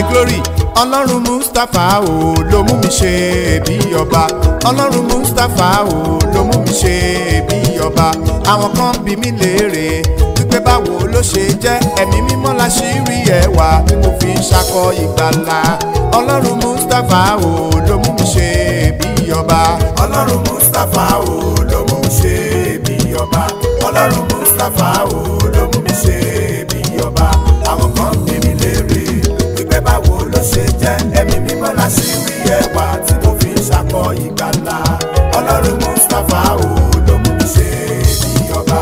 glory ọlọ́run mustapha o ló mú mi ṣe bí ọba ọlọ́run mustapha o ló mú mi ṣe bí ọba àwọn kan bí mi léèrè wípé báwo ló ṣe jẹ́ ẹ̀mí mímọ́ la ṣì rí ẹwà tí mo fi ń ṣakọ ìgbàlà ọlọ́run mustapha o ló mú mi ṣe bí ọba ọlọ́run mustapha o ló mú mi ṣe bí ọba ọlọ́run mustapha o ló mú mi ṣe bí ọba àwọn kan bí mi léèrè wípé báwo ló ṣe jẹ́ ẹ̀mí mímọ́ la ṣì rí ẹwà tí mo fi ń ṣakọ ìgbàlà ọlọ́run mustapha o ló mú mi ṣe bí ọba.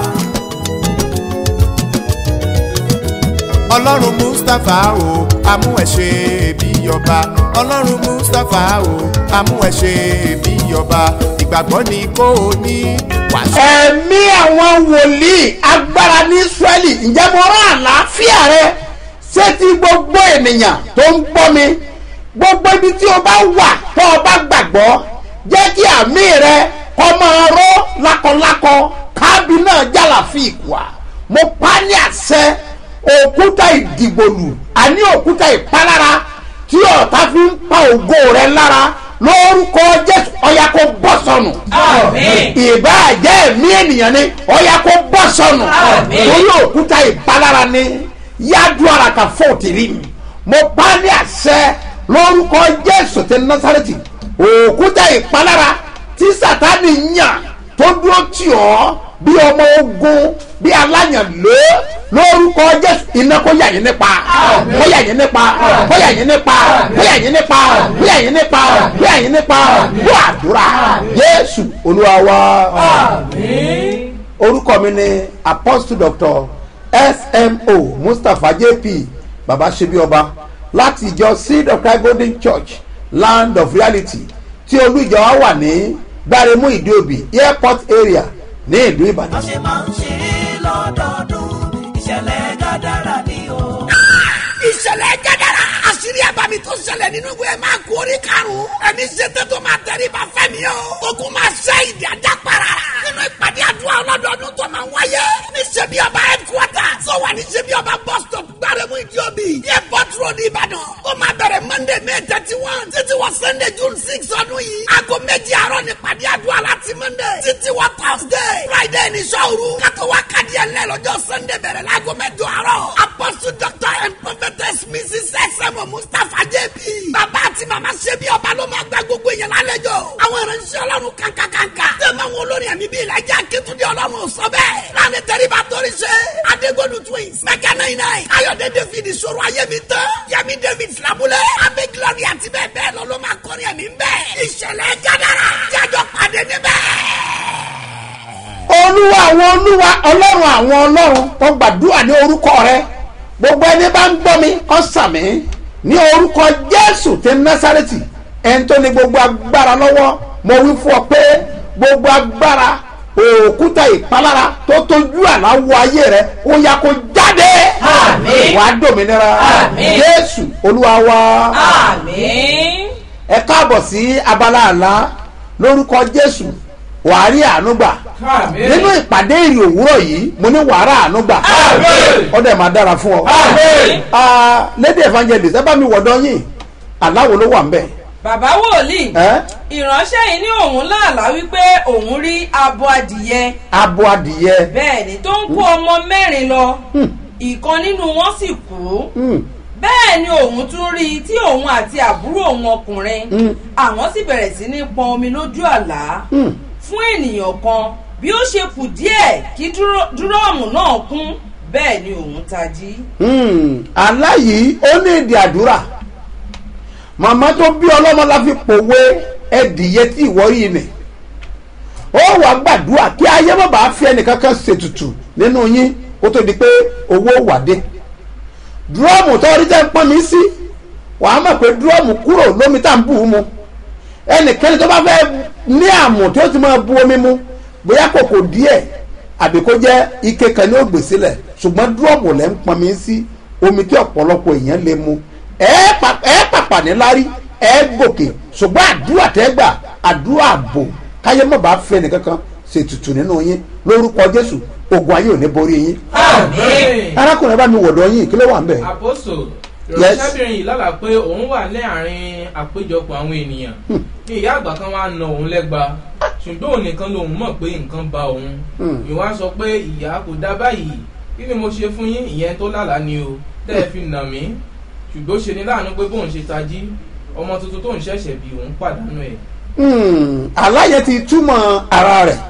ọlọ́run mustapha o amú ẹ ṣe bí ọba ọlọ́run mustapha o amú ẹ ṣe bí ọba ìgbàgbọ́ ni kò ní wàásù. ẹ̀mí àwọn wòlíì agbára ní israẹli ǹjẹ́ mo rán àlàáfíà rẹ sétí gbogbo ènìyàn tó ń gbọ́ mi gbogbo ibi tí o bá wà tó o bá gbàgbọ́ jẹ́ kí àmì rẹ kọ́ máa ró lákọlákọ káàbì náà jàlá fi ìkùà mo pa ní àṣẹ òkúta ìdìgbòlù àní òkúta ìpalára tí ọ̀tá fi ń pa ògo rẹ lára lórúkọ jésù ọ̀yà kó bọ́ sọnù Àmín. ìbáàjẹ́ ẹ̀mí ènìyàn ni ọ̀yà kó bọ́ sọnù Àmín. torí òkúta ìpalára ni yájú ara kan fóòtì rí mi mo pa ní àṣẹ lórúkọ jésù ti násàrẹ́tì òkúta ìpalára tí sátani yàn tó dúró tì ọ́ bí ọmọ ogun bí aláyànlé lórúkọ jésù iná kó yà yín nípa kó yà yín nípa kó yà yín nípa kó yà yín nípa kó yà yín nípa kó yà yín nípa kó àdúrà jésù olúwa wa orúkọ mi ni apostle doctor smo mustapha jp baba sebi ọba láti ìjọ seed of christ golden church land of reality tí olú ìjọ wa wà ní gbáremú ìdíòbí airport area ní ìlú ìbàdàn. bá ṣe máa ń ṣe é lọ́dọọdún ìṣẹ̀lẹ̀ gàdára ni o. ìṣẹ̀lẹ̀ gẹ́gẹ́rẹ́ àṣírí àbámi tó ṣẹlẹ̀ nínú ìwé máa kú orí karùn-ún ẹni ṣètò tó máa tẹ̀lé bá fẹ́mi o ogun máa ṣe ìdí ajá para nínú ìpàdé àdúrà ọlọ́dọọdún tó máa wáyé ní ṣebí ọba headquarter tó wà ní ṣebí ọba bus stop gbáremú ìdíòbí airport road ìbàdàn ó máa bẹ̀rẹ̀ monday may thirty one títí wọ sunday june six ọdún yìí aago méjì àárọ̀ ní ìpàdé àdúrà láti monday títí wọ thursday friday ní sọ́ọ̀rù kátó wá kàdí ẹ̀ lẹ́ lọ́jọ́ sunday bẹ̀rẹ̀ láago mẹ́jọ àárọ̀ apostle doctor and prophetess mrs sm mustapha jp bàbá àti màmá ṣebí ọba ló máa gba gbogbo èèyàn lálejò àwọn ìránṣẹ́ ọlọ́run kankankanka tẹ̀mọ̀ àwọn olórin ẹ̀mí bíi ìlàjà akétúndé ọlọ́run sọ bẹ́ẹ̀ láàrin tẹ́ríba torí ṣe adégbòdù twins mẹ́kẹ́ náà iná yìí ayọ̀dẹ david ìṣòro ayémi tán yẹmi david filabulẹ̀ abẹ́ glory àti bẹ́ẹ̀ bẹ́ẹ̀ lọ ló máa kọrin ẹ̀mí bẹ́ẹ̀ ìṣẹ̀lẹ̀ gádàrà jájọ pàdé níbẹ̀ olúwa àwọn olúwa ọlọ́run àwọn ọlọ́run tó gbàdúrà ní orúkọ rẹ gbogbo ẹni bá ń gbọ́ mi kọ́ sàmì ní orúkọ jésù ti násàrẹ́tì ẹni tó ní gbogbo agbára lọ́wọ́ mo wí fún ọ pé gbogbo agbára òkúta ìpalára tó tójú àláwọ ayé rẹ ó yá kó jáde Àmín. wàá dòmìnira Àmín. jésù olúwa wa Àmín. ẹ káàbọ̀ sí abala àlá lórúkọ jésù wàá rí àánú gbà Àmín. nínú ìpàdé ìrì òwúrọ̀ yìí mo ní wàrà àánú gbà Àmín. ó dẹ̀ máa dára fún ọ. Àmín. Ah, lady evangelist ẹ bá mi wọ̀dọ̀ yín aláwo ló wà ń bẹ̀. bàbá wòlíì ẹ́ ìránṣẹ́ yìí ní òun láàlá wípé òun rí abo adìyẹ abo adìyẹ. bẹ́ẹ̀ ni tó ń kó ọmọ mẹ́rin lọ ìkan nínú wọn sì kú Hmm, bẹ́ẹ̀ ni òun tún rí i tí òun àti àbúrò òun ọkùnrin Mm. àwọn sì bẹ̀rẹ̀ sí ní pọn omi lójú àlá hmm. fún ènìyàn kan bí ó ṣe kù díẹ̀ kí dúró- dúrọ́ọ̀mù náà kún bẹ́ẹ̀ ni òun tají. Hmm, àlá yìí ó ní ìdí àdúrà màmá tó bí ọlọ́mọ la fi pòwe ẹdìyẹ tí ìwọ yìí nì ó wàá gbàdúrà kí ayé má bàa fi ẹnìkankan ṣètùtù nínú yín kó tó di pé owó wà dé dúrọ́ọ̀mù tó rí tẹ́ ń pọ́n mi sí wàá mọ̀ pé dúrọ́ọ̀mù kúrò lómi tá à ń bù ú mu ẹnìkẹ́ni tó bá fẹ́ ní àmù tí ó ti máa bu omi mu bóyá kòkò díẹ̀ àbí kó jẹ́ ike kan ní ògbè sílẹ̀ ṣùgbọ́n dúrọ́ọ̀mù lẹ́ ń pọn mi sí omi tí ọ̀pọ̀lọpọ̀ èèyàn lè mu ẹ pa- ẹ pàpà ní lárí ẹ gòkè ṣùgbọ́n àdúrà tẹ́ gbà àdúrà àbò káyé má bàa fẹ́ nìkankan ṣètùtù nínú yín lórúkọ jésù ogun ayé ò ní borí yín Àmín. arákùnrin bá mi wọ̀dọ̀ yín kí ló wà ń bẹ̀. àpòsò ìránṣẹ́bìnrin yìí lálàá pé òun wà ní àárín àpéjọpọ̀ àwọn ènìyàn ní ìyá àgbà kan wá na òun lẹ́gba ṣùgbọ́n òun nìkan lòun mọ̀ pé nǹkan ba òun Hmm. ìwà sọ pé ìyá kò dá báyìí kí ni mo ṣe fún yín ìyẹn tó lálàá ni o tẹ́ ẹ fi nà mí ṣùgbọ́n ó ṣe ní láàánú pé bóun ṣe tají ọmọ tuntun tóun ṣẹ̀ṣẹ̀ bí òun pàdánù ẹ̀ Hmm, aláyẹ ti túmọ̀ ara rẹ̀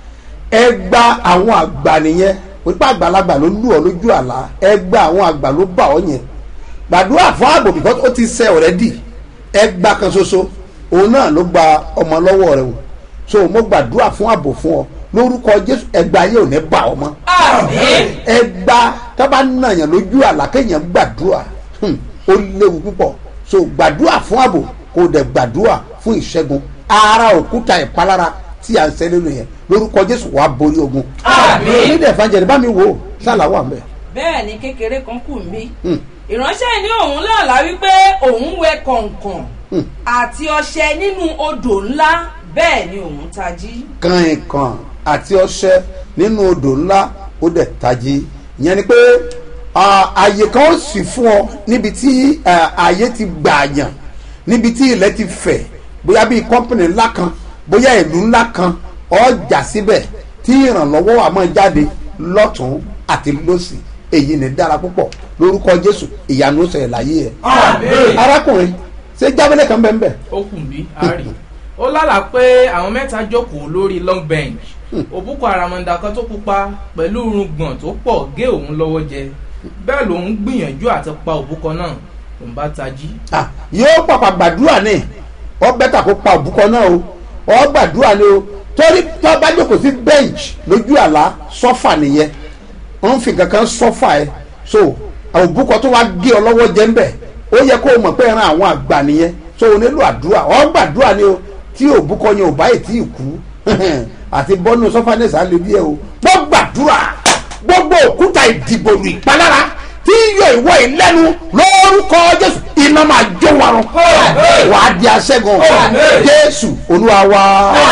ẹ gba àwọn àgbà nìyẹn pípa àgbàlagbà ló lù ọ lójú àlá ẹ gba àwọn àgbà ló bà ọ yẹn gbàdúrà fún ààbò because ó ti ṣe ọ̀rẹ́dì ẹ gba kan ṣoṣo òun náà ló gba ọmọ lọ́wọ́ rẹ o so mo gbàdúrà fún ààbò fún ọ lórúkọ jésù ẹgbà ayé ò ní bà ọ mọ́ àmín ẹgbà tó bá nàyàn lójú àlá kéèyàn gbàdúrà hmm, ó léwu púpọ̀ so gbàdúrà fún ààbò kó dẹ̀ gbàdúrà fún ìṣẹ́gun ara òkúta ìpalára tí a ń sẹ́ nínú yẹn lórúkọ jésù wàá borí ogun. Àmín. nídìí ẹ̀fánjẹ̀rẹ̀ bá mi wò ó ṣàlàwọ̀ àmì. bẹ́ẹ̀ ni kékeré kan kù mí Hmm. ìránṣẹ́ ní òun lálàá wípé òun wẹ kọ̀ǹkọ̀n Hmm. àti ọṣẹ nínú odò ńlá bẹ́ẹ̀ ni òun tají. kànìkàn àti ọṣẹ nínú odò ńlá ó dẹ̀ tají ìyẹn ni pé ah, ààyè kan ó sì fún ọ níbi tí ah, ààyè ti gbààyàn níbi tí ilẹ̀ ti fẹ̀ bóyá bíi kọ́mpìnì ńlá kan bóyá ìlú ńlá kan ọjà síbẹ̀ tí ìrànlọ́wọ́ wa máa jáde lọ́tún àti lọ́sì èyí ni dára púpọ̀ lórúkọ jésù ìyanu sọ̀rọ̀ láyé ẹ̀ Àmín. arákùnrin ṣé jábẹ́lẹ̀ kan bẹ́ẹ̀ bẹ́ẹ̀ ó kùn bí àárí ó lálàá pé àwọn mẹ́ta jókòó lórí long bench òbúkọ àràmọ̀ǹdà kan tó pupa pẹ̀lú irùngbọ̀n tó pọ̀ gé òun lọ́wọ́ jẹ bẹ́ẹ̀ lòun gbìyànjú àti pa òbúkọ náà òun bá tají. Ah, yóò pàpà gbàdúrà ní ọ bẹ́tà kó pa òbúkọ náà o ọ gbàdúrà ní o torí tó bá jókòó sí bench lójú àlá sọ́fà nìyẹn wọ́n fi kankan sọ́fà ẹ̀ so òbúkọ tó wá gé ọ lọ́wọ́ jẹ́ ń bẹ̀ ó yẹ kó o mọ̀ pé ẹran àwọn àgbà nìyẹn so o nílò àdúrà ọ gbàdúrà ní o tí òbúkọ yẹn ò báyìí tí ì kú àti bọ́nú sọ́fà ní ìsàlẹ̀ díẹ̀ o gbọ́ gbàdúrà gbogbo òkúta ìdìbòrò ìpalára tí yọ ìwọ ìlẹ́nu lórúkọ jésù iná máa jó wa run wàá di aṣẹ́gun jésù olúwa wa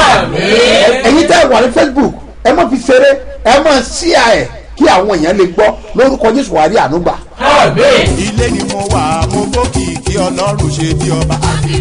Ẹ- ẹ̀yin tẹ́ ẹ wà ní facebook ẹ má fi ṣeré ẹ má ṣíà ẹ̀ kí àwọn èèyàn lè gbọ́ lórúkọ jésù wàá rí ànúgbà. ilé ni mo wà mo gbókì kí ọlọ́run ṣe bí ọba.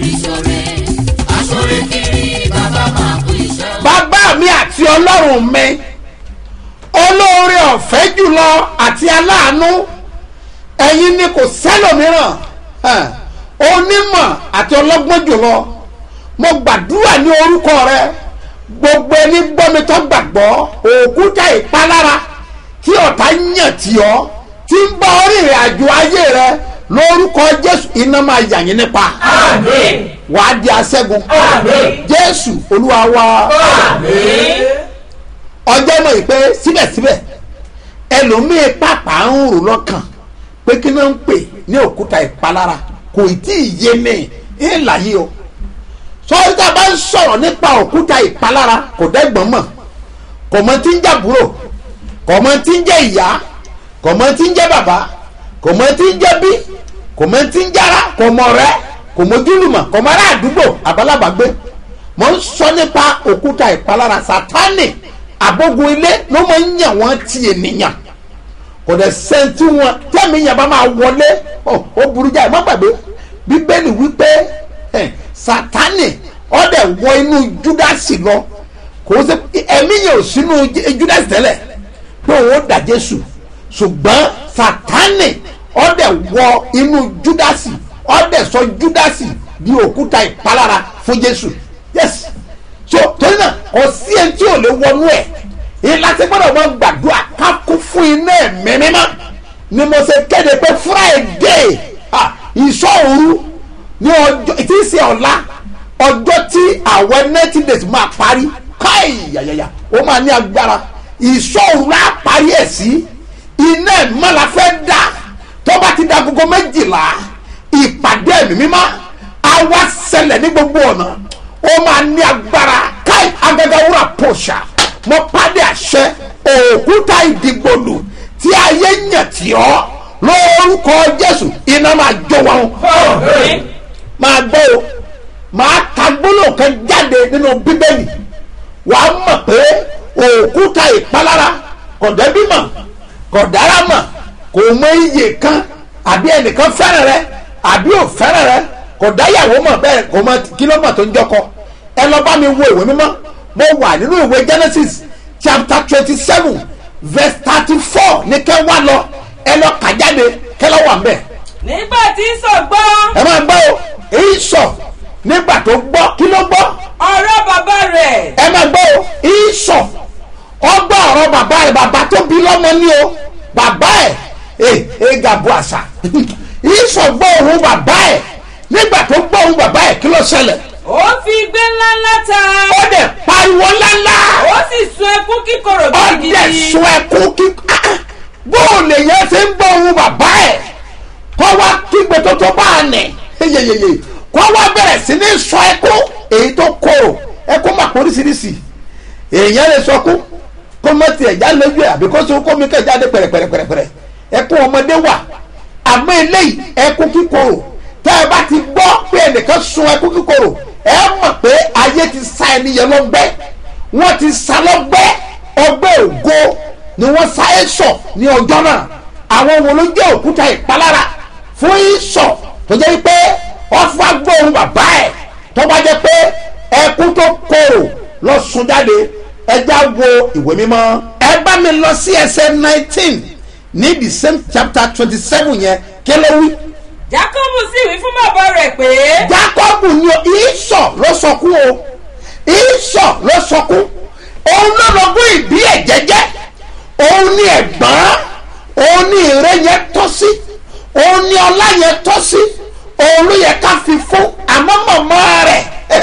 bàbá mi àti ọlọ́run mi olóore ọ̀fẹ́ jùlọ àti aláàánú ẹ̀yin ni kò sẹ́lòmíràn hàn, onímọ̀ àti ọlọ́gbọ́n jùlọ mo gbàdúrà ní orúkọ rẹ gbogbo ẹni gbọ́mi tó gbàgbọ́ òkúta ìpalára tí ọ̀tá yàn tì ọ́ tí ń bá orí ìrìn àjò ayé rẹ lórúkọ jésù iná máa yà yín nípa wàá di aṣẹ́gun jésù olúwa wa ọjọ́ mọ̀ yìí pé síbẹ̀síbẹ̀ ẹlòmíín pàpà ń rò lọ́kàn pé kí ló ń pè ní òkúta ìpalára kò tí ì yé mi ìlà yìí o sọ́yìn tá a bá ń sọ̀rọ̀ nípa òkúta ìpalára kò dẹ́gbọ̀n mọ̀ kò mọ tí ń jàbúrò kò mọ tí ń jẹ́ ìyá kò mọ tí ń jẹ́ bàbá kò mọ tí ń jẹ́ bí kò mọ tí ń jára kò mọ rẹ kò mọ ojúlùmọ̀ kò mọ ará àdúgbò àbálàbàgbé mo ń sọ nípa òkúta ìpalára sátánì àbógun ilé ló máa ń yàn wọ́n ti ènìyàn kò dẹ̀ sẹ́ńtì wọn tẹ́mi yẹn bá máa wọlé ọ, ó burú jáì má gbàgbé bíbélì wípé ẹ, sátánì ọ̀dẹ̀ wọ inú júdásì lọ kò sí ẹ̀mí yẹn ò sínú Jú- júdásì tẹ́lẹ̀ pé òun ó dà jésù ṣùgbọ́n sátánì ọ̀dẹ̀ wọ inú júdásì ọ̀dẹ̀ sọ júdásì di òkúta ìpalára fún jésù yes so torí náà kò sí ẹni tí ò lè wọnú ẹ̀ ìlà tí gbọ́dọ̀ mọ gbàdúrà ká kú fún iná ẹ̀mí mímọ́ ni mo ṣe kéde pé friday ah, ìṣọ́òru ní ọjọ́ tí í ṣe ọ̀la ọjọ́ tí àwọn ninety days máa parí káì yàyàyà ó máa ní agbára ìṣọ́òru la parí ẹ̀ sí iná ẹ̀mọ́ la fẹ́ dá tó bá ti da gbogbo méjìlá ìpàdé ẹ̀mí mímọ́ á wá ṣẹlẹ̀ ní gbogbo ọ̀nà ó máa ní agbára káì agagawura pòṣà mo pàdé àṣẹ òkúta ìdìgbòlù tí ayé yàn tí ọ lórúkọ jésù iná máa jó wọn máa gbọ́ o máa ka gbólóhùn kan jáde nínú bíbélì wàá mọ̀ pé òkúta ìpalára kọ̀dẹ́bímọ̀ kọ̀dáramọ̀ kò mọ iye kan àbí ẹnìkan fẹ́ràn rẹ àbí ò fẹ́ràn rẹ kò dáyàwó mọ̀ bẹ́ẹ̀ kò mọ kílómọ̀ tó ń jọkọ ẹ lọ bá mi wo ìwé mímọ́ mo wà nínú ìwé genesis chapter twenty seven verse thirty four ní kẹ́ wá lọ ẹ lọ kà jáde kẹ́ lọ́ wà ń bẹ̀ nígbà tí sọ gbọ́ ẹ máa gbọ́ o èyí sọ nígbà tó gbọ́ kí ló gbọ́ ọ̀rọ̀ bàbá rẹ̀ ẹ máa gbọ́ o èyí sọ ọgbà ọ̀rọ̀ bàbá rẹ̀ bàbá tó bí lọ́mọ ní o bàbá ẹ̀ ẹ̀ ẹ̀ gàbó àṣà èyí sọ gbọ́ òun bàbá ẹ̀ nígbà tó gbọ́ òun bàbá ẹ̀ kí ló ṣẹlẹ̀ ó fi igbé ńlá ńlá ta ó dẹ̀ pariwo ńláńlá ó sì sun ẹkún kíkorò ó dẹ̀ gidigidi sun ẹkún kí bóòlù yẹn ṣe ń gbọ́ òun bàbá ẹ̀ kọ́ wá kígbe tó tó bá a nẹ̀ yeyeyeye kọ́ wá bẹ̀rẹ̀ sí ní sọ ẹkún èyí tó kóró ẹkún mà póríṣiríṣi èèyàn lè sọkún kó mọ tiẹ̀ já lójú ẹ̀ àbí kó sọ kó mi kẹ́ jáde pẹ̀rẹ̀pẹ̀rẹ̀pẹ̀rẹ̀ ẹkún ọmọdé wà àmọ́ eléyìí ẹkún kíkorò tẹ́ ẹ bá ti gbọ́ pé ẹnìkan sun ẹkún kíkorò ẹ mọ̀ pé ayé ti sa ẹni yẹn lọ́gbẹ́ wọ́n ti sa lọ́gbẹ́ ọgbẹ́ ògo ni wọ́n sa ẹ́ sọ ní ọjọ́ náà àwọn wo ló jẹ́ òkúta ìpalára fún ìsọ̀ tó jẹ́ pé wọ́n fún agbóhùn bàbá ẹ̀ tó bá jẹ́ pé ẹkún tó korò lọ sun jáde ẹja wo ìwé mímọ́ ẹ bá mi lọ sí ẹsẹ̀ nineteen ní the same chapter twenty seven yẹn kí ló wí. jákọ́bù sì wí fún bàbá rẹ̀ pé jacob ni o ìsọ̀ ló sọkún o ìsọ̀ ló sọkún òun ló lọ́gbọ́n ìbí ẹ̀ jẹ́jẹ́ òun ni ẹ̀gbọ́n òun ni ìrẹ́ yẹn tọ́ sí òun ni ọlá yẹn tọ́ sí òun ló yẹ ká fi fún àmọ́ mọ̀mọ́ rẹ̀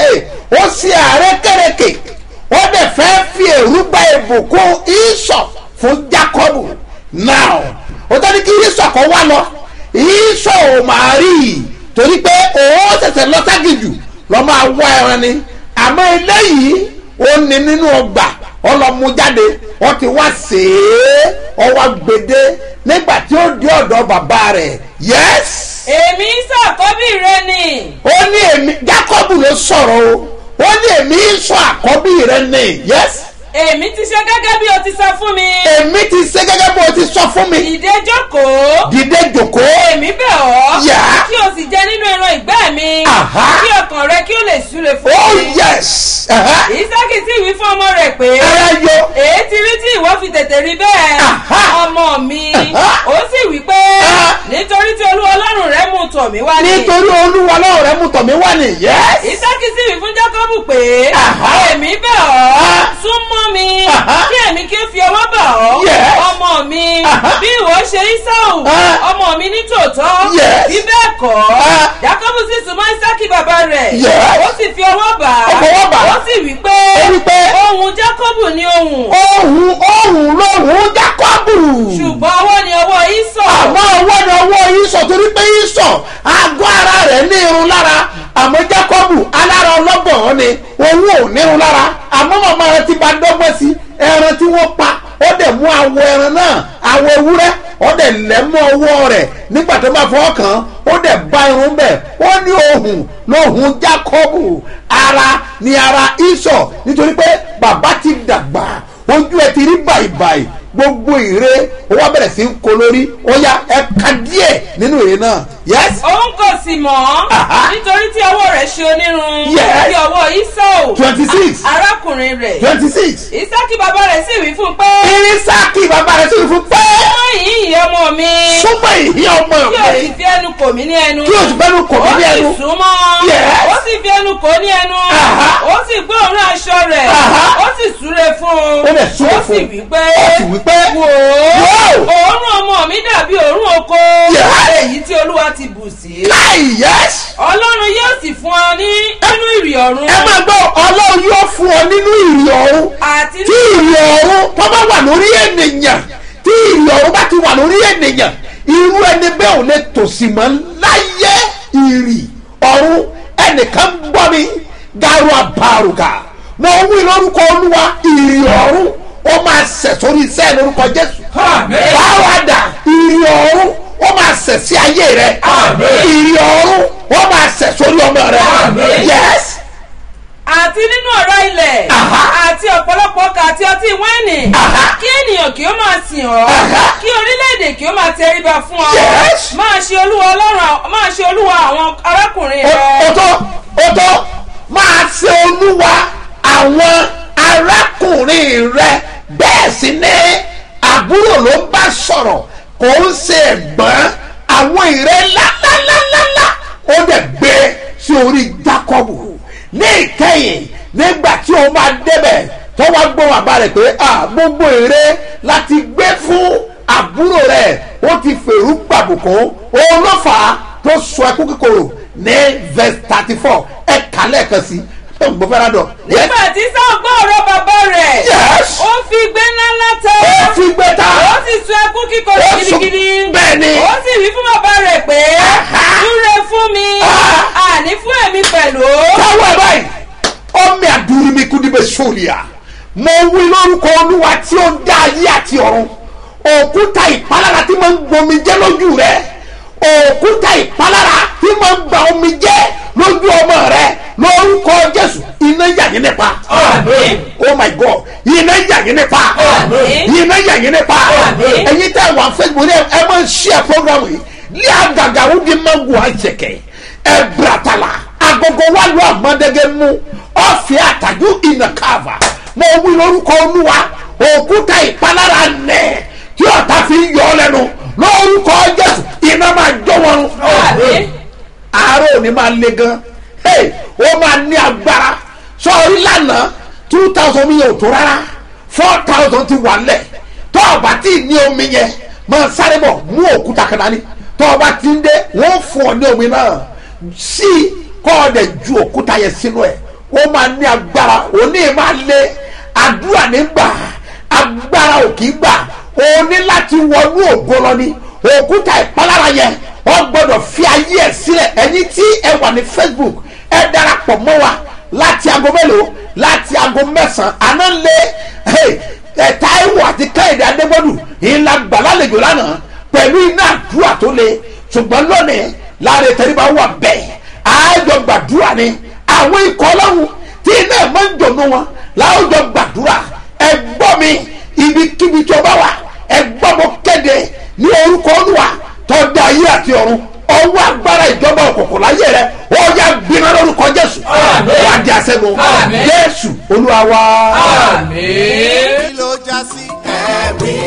ó sì ààrẹ kẹrẹkẹ ó dẹ̀ fẹ́ fi èrú gba ìbùkún ìsọ̀ fún jacob now ó tọ́ ní kí ìsọ̀ kan wá lọ ìsọ̀ ò máa rí i torí pé òun ṣẹ̀ṣẹ̀ lọ ságìjù lọ́ máa wá ẹran ni àmọ́ eléyìí ó ní nínú ọgbà ọlọ́mú jáde wọ́n ti wá sèé ọwọ́ gbèdé nígbà tí ó dé ọ̀dọ̀ bàbá rẹ̀ yẹ́s. èmi sàkọ́bí rẹ ni ó ní èmi jacob ló sọ̀rọ̀ o ó ní èmi sọ àkọ́bí rẹ̀ ní yẹ́s. èmi ti ṣe gẹ́gẹ́ bí o ti sọ fún mi èmi ti ṣe gẹ́gẹ́ bó o ti sọ fún mi ìdè jókòó dìde jòkó èmi bẹ̀ ọ́ Yà. kí o sì jẹ nínú ẹran ìgbẹ́ mi Aha. kí ọkàn rẹ kí o lè súre fún oh mi yes ìsákì sì wí fún ọmọ rẹ̀ pé ẹ̀rọ yo èé ti rí tí ìwọ fi tètè rí bẹ́ẹ̀ Aha. ọmọ mi Aha. ó sì wí pé Ah. nítorí tí olúwa ọlọ́run rẹ mú tọ̀ mí wá ní nítorí olúwa lọ́wọ́ rẹ̀ mú tọ̀mí wá ní yẹ́s. ìsákì sì wí fún jákọ́bù pé Aha. èmi bẹ̀ ọ́ Ah. súnmọ́ mi Aha. kí èmi kí ó fi ọwọ́ bà ọ́ Yes. ọmọ mi Aha. bí ìwọ ṣe Ísáù Ah. ọmọ mi ní tòótọ́ Yes. bí bẹ́ẹ̀ kọ́ Ah. jákọ́bù sì súnmọ́ ìsákì bàbá rẹ̀ Yes. ó sì fi ọwọ́ bà á Ó fọwọ́ bà á. ó sì wí pé Ó wí pé ohùn jákọ́bù ní ohùn ohun ohun lóhun jákọ́bù. ṣùgbọ́n ọwọ́ ni ọwọ́ Ísọ̀ àmọ́ ọwọ́ ni ọwọ́ ìsọ̀ torí pé ìsọ̀ àgọ́ ara rẹ̀ ní irun lára àmọ́ jákọ́bù alára ọlọ́gbọ̀n ni òun ò ní irun lára àmọ́ màmá rẹ̀ ti bá dọ́gbọ́n sí ẹran tí wọ́n pa ó dẹ̀ mú awọ ẹran náà awọ ewúrẹ́ ó dẹ̀ lẹ̀ mọ́ ọwọ́ rẹ̀ nígbà tó bá fọwọ́ kàn án ó dẹ̀ bá irun bẹ̀ ó ní ohun lóhun jákọ́bù ara ni ara ìsọ̀ nítorí pé bàbá ti dàgbà ojú ẹ ti rí bàìbàì gbogbo ìre ó wá bẹ̀rẹ̀ sí ń kó lórí ó yá ẹ ka díẹ̀ nínú ìre náà yes òun kò sì mọ̀ Aha. nítorí tí ọwọ́ rẹ̀ ṣe onírun Yes. bí ọwọ́ Ísọ̀ twenty six arákùnrin rẹ̀ twenty six ìsákì bàbá rẹ̀ sì wí fún un pé irisaki bàbá rẹ̀ sì fún pé ọmọ yìí yìí ọmọ mi súnmọ́ ìhí ọmọ kí o sì mi fi ẹnu kò mí ní ẹnu kí o sì bẹ́nu kò mí ní ẹnu ó sì súnmọ́ Yes. ó sì fi ẹnu kò ní ẹnu Aha. ó sì gbé òórùn aṣọ rẹ̀ Aha. ó sì súre fún un Ó dẹ̀ súre ó sì fún un. wí pé Ó sì wí pé, wò Wò. ó òórùn ọmọ mi dàbí òórùn oko Yes. èyí tí olúwa ti bù sí láì yes ọlọ́run yóò sì fún ọ ní nínú ìrì ọ̀run ẹ máa gbọ́ ọlọ́run yóò fún ọ nínú ìrì ọ̀run àti tí ìrì ọ̀run tó bá wà lórí ènìyàn tí ìrì ọ̀run bá ti wà lórí ènìyàn irú ẹni bẹ́ẹ̀ ò lè tòsí mọ́ láyé ìrì ọ̀run ẹnìkan gbọ́ mi garu àbàrùgà mo wí lórúkọ olúwa ìrì ọ̀run ó máa sẹ̀ sórí iṣẹ́ lórúkọ jésù báwàdà ìrì ọ̀run ó máa sẹ̀ sí ayé rẹ ìrì ọ̀run ó máa sẹ̀ sórí ọmọ rẹ yẹs àti nínú ọ̀rá ilẹ̀ Aha. àti ọ̀pọ̀lọpọ̀ ọkà àti ọtí wáìnì Aha. kí ènìyàn kí ó máa sìn ọ́ Aha. kí orílẹ̀-èdè kí ó máa tẹríba fún ọ Yes. máa ṣe olúwa ọlọ́run à- máa ṣe olúwa àwọn arákùnrin rẹ ó tó ó tó máa ṣe olúwa àwọn arákùnrin rẹ bẹ́ẹ̀ sì ni àbúrò ló ń bá sọ̀rọ̀ kò ń ṣe ẹ̀gbọ́n àwọn ìrẹ́ ńláńláńláńlá ó dẹ̀ gbé sí orí jákọ́bù ní ìkẹyìn nígbà tí òun máa débẹ̀ tó wá gbọ́ bàbá rẹ̀ pé ah gbogbo èrè láti gbé fún àbúrò rẹ̀ ó ti fèrú gbàbùkún òun ló fà á tó sọ ẹkú kíkorò ní verse thirty four ẹ kà lẹ́ẹ̀kan sí ẹ gbọ́ fẹ́ràn dọ̀. nígbà tí sáà gbọ́ ọ̀rọ̀ bàbá rẹ̀ Yes. ó fi gbé ńláńlá tẹ́ ó fi gbé ta ó sì sun ẹkún kíkorò Ó sùn- gidigidi bẹ́ẹ̀ ni. ó sì wí fún bàbá rẹ̀ pé Aha. súre fún mi Ah. àní fún èmi pẹ̀lú. káwọ́ ẹ̀ báyìí ọmọ àdúrú mi kú níbẹ̀ sóòlìà mo wí lórúkọ olúwa tí ó dá ayé àti ọ̀run òkúta ìpalára tí mo ń gbomi jẹ́ lójú rẹ òkúta ìpalára tí mo ń gba omi jẹ́ lójú ọmọ rẹ lórúkọ jésù iná yà yín nípa Àmín. oh my god iná yà yín nípa Àmín. iná yà yín nípa Àmín. ẹ̀yin tẹ́ wà facebook ní ẹ máa ń share program yìí ní àgàgà ó di mango àjẹkẹ́ ẹ bratala agogo wa lu agbọdẹgẹ mu ọfẹ àtàjú ìnàkàvà mo wí lórúkọ olúwa òkúta ìpalára nẹ tí ọ̀tá fi ń yọ ọ lẹ́nu lórúkọ jésù iná máa jó wọn. Àmín. àárọ̀ òní máa le gan hey, ó máa ní agbára sọ̀rí lánàá two thousand mi yẹn ò tó rárá four thousand ti wà lẹ̀ tó o bá ti ní omi yẹn máa sáré bọ̀ mú òkúta kan dání tó o bá ti ń dé wọ́n fún ọ ní omi náà sí kọ́ ọ dẹ̀ ju òkúta yẹn sínú ẹ̀ ó máa ní agbára òní máa lé àdúrà nígbà agbára ò kì í gbà o ní láti wọnú ògo lọ ní òkúta ìpalára yẹn wọ́n gbọ́dọ̀ fi ayé ẹ̀ sílẹ̀ ẹ̀yin tí ẹ wà ní facebook ẹ darapọ̀ mọ́ wa láti aago mélòó láti aago mẹ́sàn-án àná lé ẹ̀ táíwò àti kẹ́hìndé adégbòdù ìlà gbàlálejò lánàá pẹ̀lú iná àdúrà tó le ṣùgbọ́n lónìí láàrin tẹríba wà bẹ́ẹ̀ àjọ gbàdúrà ni àwọn ikọ̀ ọlọ́run tí iná ẹ̀ máa ń jọ̀nù wọn láwùjọ gbàdúrà ẹ gbọ́ mi ibikíbi tí o bá wà ẹ gbọ́ mo kéde ní orúkọ olúwa tó dá ayé àti ọ̀run ọwọ́ agbára ìjọba òkùnkùn láyé rẹ ó yá gbiná lórúkọ jésù wà á di àṣẹgun Àmín. jésù olúwa wa. àmín. kí ló já sí ẹ̀rí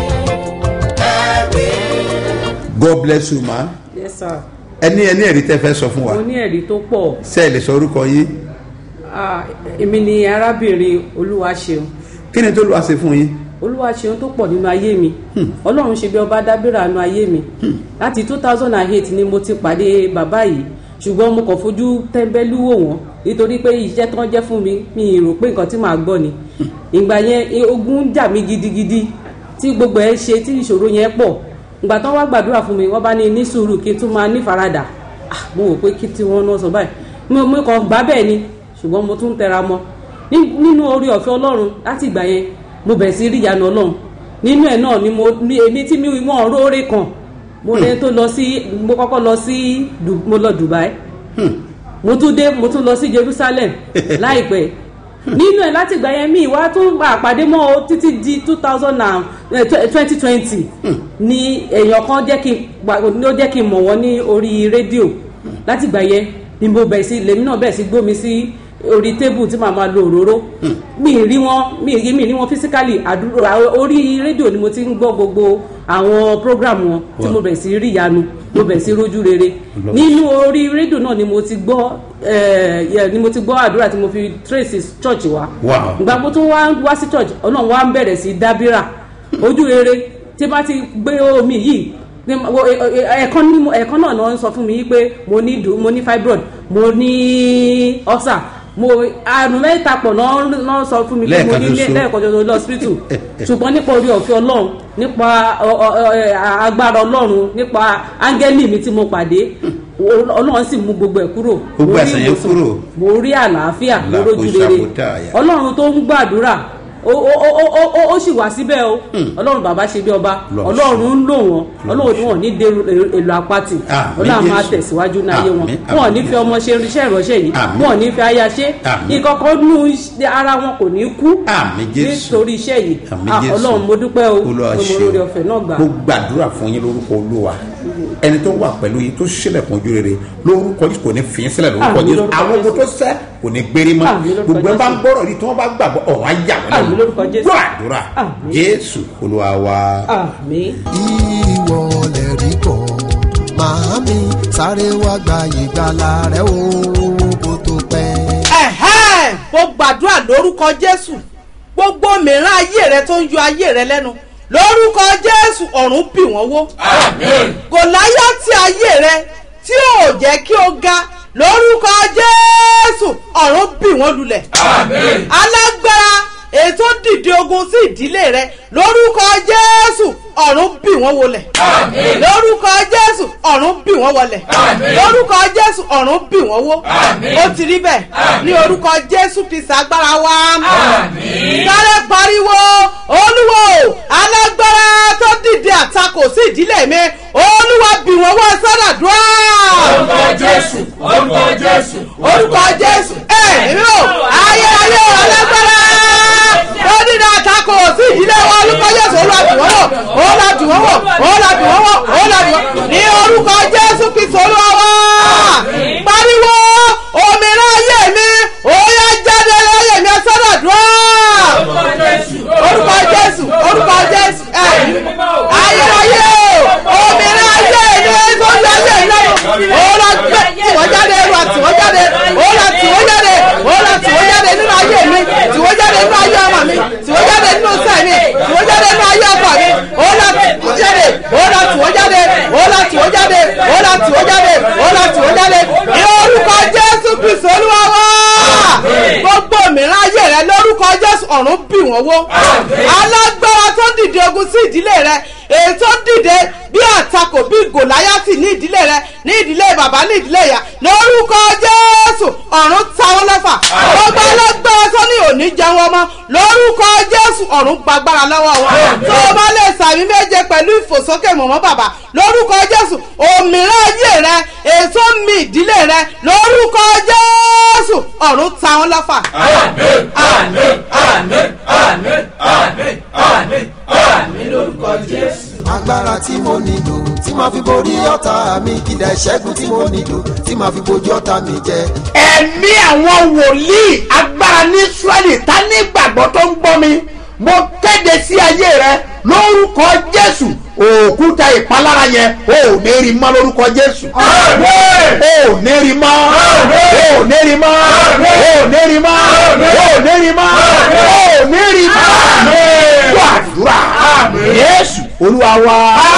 ẹ̀rí. god bless you ma yes sir ẹni ẹni ẹ̀rí tẹ́ fẹ́ sọ fún wa mo ní ẹ̀rí tó pọ̀ ṣe é lè sọ orúkọ yín Ah, èmi ni arábìnrin olúwaṣeun kí ni tó lù wá ṣe fún yín. olúwaṣeun tó pọ̀ nínú ayé mi ọlọ́run ṣe bí ọba dábìrà nínú ayé mi láti two thousand and eight ni mo ti pàdé bàbá yìí ṣùgbọ́n mo kàn fojú tẹ́ńbẹ́lú wò wọ́n nítorí pé iṣẹ́ tán jẹ́ fún mi mi ì rò pé nǹkan tí màá gbọ́ ni ìgbà yẹn eh, ogun ń jà mí gidigidi tí gbogbo ẹ ṣe tí ìṣòro yẹn pọ̀ ìgbà tán wá gbàdúrà fún mi wọ́n bá ní ní sùúrù kí n tún máa ní faradà Ah, mo wò pé kí tí wọ́n náà sọ báyìí mo mo kàn gbá bẹ́ẹ̀ ni ṣùgbọ́n mo tún tẹra mọ́ Ní- nínú orí ọ̀fẹ́ ọlọ́run láti ìgbà yẹn mo bẹ̀rẹ̀ sí rí ìyanu ọlọ́run nínú ẹ̀ náà ni mo ní èmi tí mi wọ́n róore kan mo lè tó lọ sí mo kọ́kọ́ lọ sí Du- mo lọ Dubai mo tún dé mo tún lọ sí Jerusalem láìpẹ́ nínú ẹ̀ láti ìgbà yẹn mi wá tún gba àpàdé mọ́ o títí di two thousand and twenty twenty ni èèyàn kan jẹ́ kí n gba- ni ó jẹ́ kí n mọ̀ wọ́n ní orí rédíò láti ìgbà yẹn ni mo bẹ̀rẹ̀ sí lèmi náà bẹ̀rẹ̀ sí gbómi sí orí tébù tí màá máa lo òróró mi ì rí wọn mi ì rí mi ì rí wọn physically àdúrà orí rédíò ni mo ti ń gbọ́ gbogbo àwọn program wọn tí mo bẹ̀rẹ̀ sí rí ìyanu mo bẹ̀rẹ̀ sí rójú rere nínú orí rédíò náà ni mo ti gbọ́ eh, yeah, ni mo ti gbọ́ àdúrà tí mo fi trace church wa Wow. ìgbà mo tún wá wá sí church ọlọ́run wá ń bẹ̀rẹ̀ sí dábìrà ojú rere tí bá ti gbé omi yìí ní mo- ẹ- ẹ- ẹ̀ẹ̀kan ní mo- ẹ̀ẹ̀kan náà ni wọ́n sọ fún mi pé mo ní dùn mo ní fibroid mo ní ulcer mo àrùn mẹ́ta pọ̀ náà náà sọ fún mi pé mo Lẹ́ẹ̀kan ní ṣoṣo. lẹ́ẹ̀kan ṣoṣo lọ hospital ṣùgbọ́n nípa orí ọ̀fẹ́ ọlọ́run nípa ọ- ọ- ọ- ẹ, agbára ọlọ́run nípa áńgẹ́lì mi tí mo pàdé ọlọ́run sì mú gbogbo ẹ̀ kúrò Gbogbo Mo rí àìsàn yẹn ìwòsàn, kúrò. mo rí àlàáfíà mo Làkó rójú rere ṣàkótá àyà. ọlọ́run tó ń gbàdúrà ó ó ó ó ó ó sì wá síbẹ̀ o ọlọ́run bàbá ṣe bí ọba Ọlọ́run ọlọ́run ń lò wọ́n ọlọ́run ni wọ́n ní dé èlò apáti Àmín, ọlọ́run máa Jésù. tẹ̀síwájú ní ayé wọn Àmín, wọn ò àmín. ní fi ọmọ ṣe iṣẹ́ ìránṣẹ́ yìí Àmín. wọn ò ní fi aya ṣe Àmín. ìkọ̀kọ̀ nú iṣẹ́ ara wọn kò ní kú Àmín, Jésù. nítorí iṣẹ́ yìí Àmín, Ah, Jésù. ọlọ́run mo dúpẹ́ o Olúwa mo ṣe mọ orí ọ̀fẹ́ náà gbà mo gbàdúrà fún yín lórúkọ olúwa ẹni tó wà pẹ̀lú yín tó ṣílẹ̀kùn ojú rere lórúkọ yìí kò ní fi yín sílẹ̀ lórúkọ Àmín, jésù lórúkọ àwọn ogun tó sẹ́ kò ní gbérí mọ́ Àmín, lórúkọ gbogbo ẹ bá ń Jésù. gbọ́rọ̀ yìí tí wọ́n bá gbàgbọ́ ọ̀rọ̀ á yà wọ́n Àmín, lórúkọ Jésù. gbọ́ àdúrà Àmín. jésù olúwa wa. àmín. ìwọ lè rí kọ́ màámi sáré wá gba ìgbàlà rẹ o kó tó pẹ́. ẹ̀hẹ́n mo gbàdúrà lórúkọ jésù gbogbo mìíràn ayé rẹ tó ń yọ ayé rẹ lẹ́nu lórúkọ jésù ọ̀run bì wọ́n wó. gòláyàtì ayé rẹ tí ò jẹ́ kí o ga lórúkọ jésù ọ̀run bì wọ́n lulẹ̀. alágbára ètò dìde ogun sí ìdílé rẹ lórúkọ jésù ọ̀run bì wọ́n wọlẹ̀. lórúkọ jésù ọ̀run bì wọ́n wọlẹ̀. lórúkọ jésù ọ̀run bì wọ́n wó. ó ti rí bẹ́ẹ̀ ní orúkọ jésù kristu agbára wa. sáré pariwo olúwo alágbára tó dìde àtakò sí ìdílé mi olúwa bì wọ́n wọ́ sádàdúrà. orúkọ jésù orúkọ jésù orúkọ jésù ẹ èmi ò ayé ayé alágbára tó dìde àtakò sí ìdílé wa orúkọ jésù olúwa bì wọ́n wọ̀ olúwa bì wọ́n wọ̀ olúwa bì wọ́n wọ̀ olúwa bì wọ́n ní orúkọ jésù kristu olúwa wá pariwo òmìnira ayé mi òyà jáde láyé mi sádàdúrà orúkọ jésù orúkọ jésù ẹ ayérayé o òmìnira ayé mi tó ń ayé mi lọ́wọ́ òun la gbé tiwọ́ jáde òun la tiwọ́ jáde òun la tiwọ́ jáde òun la tiwọ́ jáde nínú ayé mi tiwọ́ jáde nínú ayé ọmọ mi tiwọ́ jáde nínú sẹ́ mi tiwọ́ jáde nínú ayé ọkọ mi òun la tiwọ́ jáde òun la tiwọ́ jáde òun la tiwọ́ jáde òun la tiwọ́ jáde òun la tiwọ́ jáde ní orúkọ jésù kristu olúwa wá gbogbo mìíràn ayé rẹ lórúkọ jésù ọ̀run bì wọ́n wó alágbára tó dìde ogun sí ìdílé rẹ èyí tó dìde bí àtakò bí gòláyàtì ní ìdílé rẹ ní ìdílé bàbá ní ìdílé ìyá lórúkọ jésù ọ̀run ta wọ́n lọ́fà gbogbo alágbára tó ní òní jẹun ọmọ lórúkọ jésù ọ̀run gbàgbára lọ́wọ́ wọn tó o bá lè sàmì méje pẹ̀lú ìfòsókè mọ̀mọ́ bàbá lórúkọ jésù òmìnira ayé rẹ èyí tó mi ìdílé rẹ lórúkọ jésù ọ̀run ta wọ́n lọ́fà. agbára tí mo nílò tí màá fi borí ọ̀tá mi ìdá ìṣẹ́gun tí mo nílò tí màá fi bojú ọ̀tá mi jẹ. ẹ̀mí àwọn wòlíì agbára ní israẹli ta ní ìgbàgbọ́ tó ń gbọ́ mi mo kéde sí ayé rẹ lórúkọ jésù òkúta ìpalára yẹn o ò ní rí mọ́ lórúkọ jésù o ò ní rí mọ́ o ò ní rí mọ́ o ò ní rí mọ́ o ò ní rí mọ́ o ò ní rí mọ́ wà àdúrà jésù olúwa wa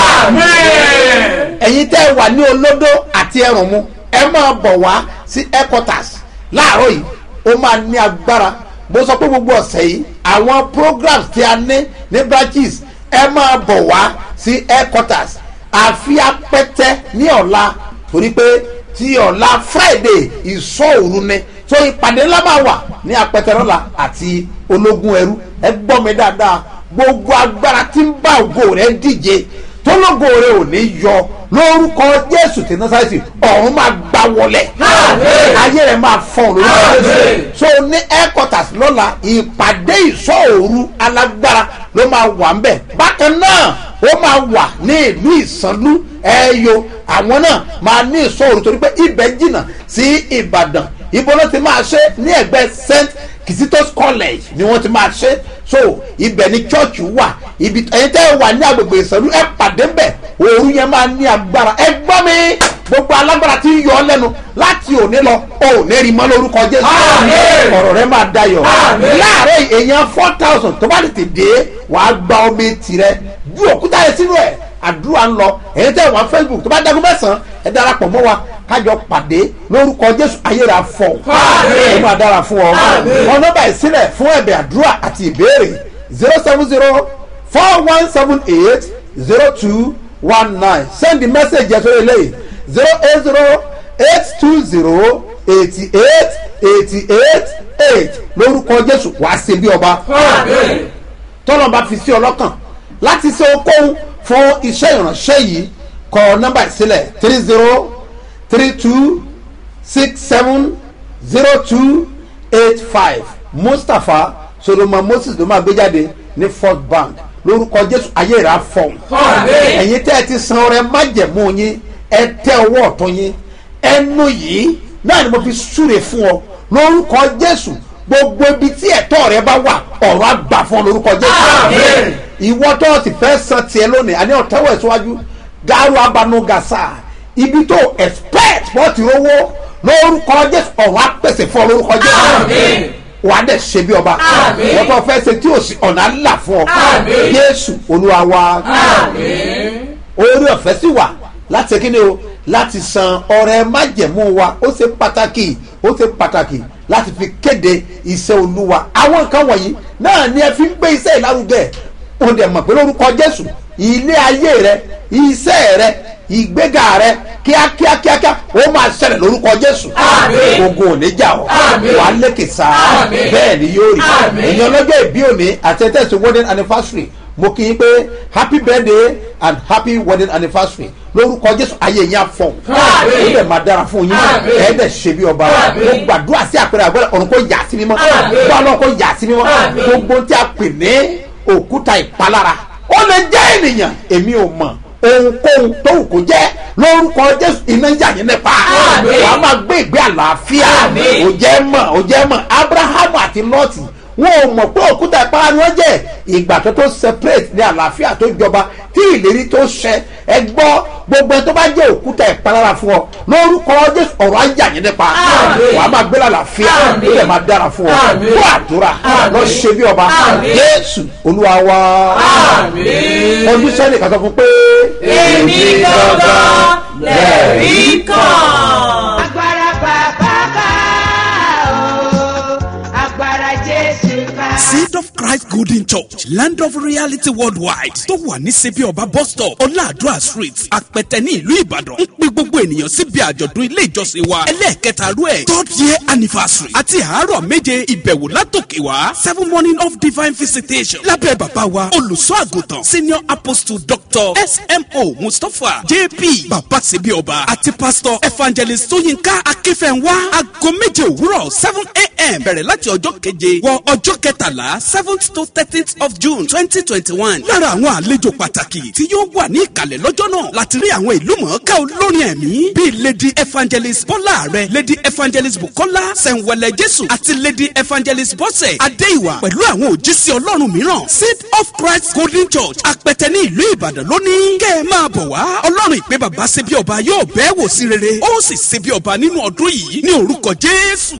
ẹ̀yin tẹ́ ẹ wà ní olódó àti ẹrùn mu ẹ máa bọ̀ wá sí headquarters láàárọ̀ yìí ó máa ní agbára mo sọ pé gbogbo ọ̀sẹ̀ yìí àwọn programs tí a ní ní branches ẹ máa bọ̀ wá sí headquarters àfi apẹ́tẹ́ ní ọ̀la torí pé ti ọ̀la friday ìsọ̀ òru ni so ìpàdé ńlá máa wà ní apẹ́tẹ́ lọ́la àti ológun ẹrú ẹ gbọ́ mi dáadáa gbogbo agbára tí ń bá ògo rẹ díje tólógo rẹ ò ní yọ lórúkọ jésù tí násàlẹsì ọ̀run máa gbá wọlé ayé rẹ máa fọ́n lórúkọ jésù so ní headquarters lọ́la ìpàdé ìṣọ́òru alágbára ló máa wà ń bẹ̀ bákan náà ó máa wà ní ìlú ìsanlú ẹ̀yọ àwọn náà máa ní ìṣọ́òru torí pé ibẹ̀ jìnnà sí ìbàdàn ibo ló ti máa ṣe ní ẹgbẹ́ st kisitos college ni wọ́n ti máa ṣe so ibẹ̀ ni church wà ibi ẹ̀yin tẹ́ ẹ wà ní agbègbè ìsọ̀rú ẹ pàdé ńbẹ̀ òru yẹn máa ní agbára ẹ gbọ́ mi gbogbo alágbára tí ń yọ ọ lẹ́nu láti òní lọ o ò ní rí mọ́ lórúkọ jésù ọ̀rọ̀ rẹ máa dayọ̀ láàárọ̀ èèyàn four thousand tó bá lè tè dé wàá gba omi tirẹ̀ ju òkúta yẹn sínú ẹ̀ àdúrà ń lọ ẹ̀yin tẹ́ ẹ wà facebook tó bá dagun mẹ́sàn-án ẹ darapọ̀ mọ́ wa kájọ pàdé lórúkọ jésù ayéra fọ ẹ máa dára fún ọ wọn nọmba ìsílẹ̀ fún ẹ̀bẹ̀ àdúrà àti ìbéèrè zero seven zero four one seven eight zero two one nine send the message yẹn sórí eléyìí zero eight zero eight two zero eighty eight eighty eight eight lórúkọ jésù wàá ṣe bí ọba tọ́lọ́ bá fi sí ọlọ́kàn láti ṣe okòwò fún iṣẹ́ ìránṣẹ́ yìí kọ nọ́mbà ìsílẹ̀ three zero three two six seven zero two eight five mustapha solomon moses ló máa gbé jáde ní first bank lórúkọ jésù ayé ìrà fọ̀hún ẹ̀yin tẹ́ ẹ ti san ọrẹ májẹ̀mú yín ẹ tẹ ọwọ́ ọ̀tún yín ẹnu yìí náà ni mo fi súre fún ọ lórúkọ jésù gbogbo ibi tí ẹ̀tọ́ rẹ bá wà ọ̀rọ̀ àgbà fún ọ lórúkọ jésù ìwọ tó o ti fẹ́ san tiẹ̀ lónìí àní ọ̀tẹ́wọ̀ ìṣíwájú gáárù abanu gàṣà ibi tó expect wọ́n ti rówó lórúkọ jésù ọ̀rọ̀ àpèsè fún ọ lórúkọ jésù wà á dẹ̀ ṣe bí ọba wọ́n tó fẹ́ ṣe tí ò sí ọ̀nà ńlá fún ọ jésù olúwa wa orí ọ̀fẹ́ sì wà láti kí ni o láti san ọrẹ májẹ̀mú wa ó ṣe pàtàkì ó ṣe pàtàkì láti fi kéde iṣẹ́ olúwa àwọn nǹkan wọ̀nyí náà ni ẹ fi ń gbé iṣẹ́ ìlárugẹ ó dẹ̀ mọ̀ pé lórúkọ jésù ilé ayé rẹ iṣẹ́ rẹ ìgbéga rẹ kíákíá kíákíá ó máa ṣẹlẹ̀ lórúkọ jésù ogun ò ní jà ọ́ wà á lékè sáà bẹ́ẹ̀ ni yóò rí èèyàn ọlọ́jọ́ ìbí òní àti ẹ̀tẹ́sì wedding anniversary mo kì í pé happy birthday and happy wedding anniversary lórúkọ jésù ayé yẹn afọ ó lè máa dára fún yín ẹ dẹ̀ ṣe bí ọba mo gbàdúrà sí àpẹẹrẹ àgbẹ̀rẹ̀ ọ̀run kò yà sí mímọ́ bá ọlọ́run kò yà sí mímọ́ gbogbo tí a pè ní òkúta ìpalára ó lè jẹ́ ènìyàn èmi ò mọ̀ ohunkóhun tó wù kó jẹ́ lórúkọ jésù iná ń jà yín nípa wàá máa gbé ìgbé àlàáfíà ò jẹ́ mọ̀ ò jẹ́ mọ̀ abrahamu àti lọ́ọ̀tì wọn ò mọ̀ pé òkúta ìpara ni wọ́n jẹ́ ìgbà tó tó separate ní àlàáfíà tó jọba tí ìlérí tó ṣẹ ẹ gbọ́ gbogbo ẹ tó bá jẹ́ òkúta ìpalára fún ọ lórúkọ jésù ọ̀rọ̀ ajá yẹn nípa wàá máa gbé lálàáfíà ó lè máa dára fún ọ fún àdúrà lọ ṣe bí ọba jésù olúwa wa ọdún sẹ́ni kan sọ fún pé. èmi gangan lẹ́rìí kan. agbára bàbá ká o agbára jésù ká. seed of christ golden church land of reality worldwide tó wà ní sebi ọba bus stop ọláàdúrà street apẹtẹ ní ìlú ìbàdàn ń pe gbogbo ènìyàn síbi àjọ̀dún ilé ìjọsìn wa ẹlẹ́ẹ̀kẹta rú ẹ̀ third year anniversary àti àárọ̀ méje ìbẹ̀wò látòkè wá seven morning of divine visitation lábẹ́ bàbá wa olùṣọ́ àgùntàn senior apostle doctor smo mustapha jp bàbá sebi ọba àti pastor evangelist tóyínká akínfẹ̀wá aago méje òwúrọ̀ seven a.m. bẹ̀rẹ̀ láti ọjọ́ keje wọ ọjọ́ kẹtàlá seventh to thirteenth of june twenty twenty one lára àwọn àlejò pàtàkì tí yóò wà ní ìkàlẹ̀ lọ́jọ́ náà láti rí àwọn ìlú mọ̀ọ́ká olórin ẹ̀mí bíi lady evangelist bọ́lá rẹ̀ lady evangelist bukola sẹ̀ǹwẹ̀lẹ̀ jésù àti lady evangelist bọ́sẹ̀ adéìwà pẹ̀lú àwọn òjísé ọlọ́run mìíràn seed of christ golden church apẹtẹ ní ìlú ìbàdàn lónìí kẹ́ ẹ máa bọ̀ wá ọlọ́run ìpè bàbá ṣe bí ọba yóò bẹ́ẹ̀ wò sí rere ó sì ṣe bí ọba nínú ọdún yìí ní orúkọ jésù.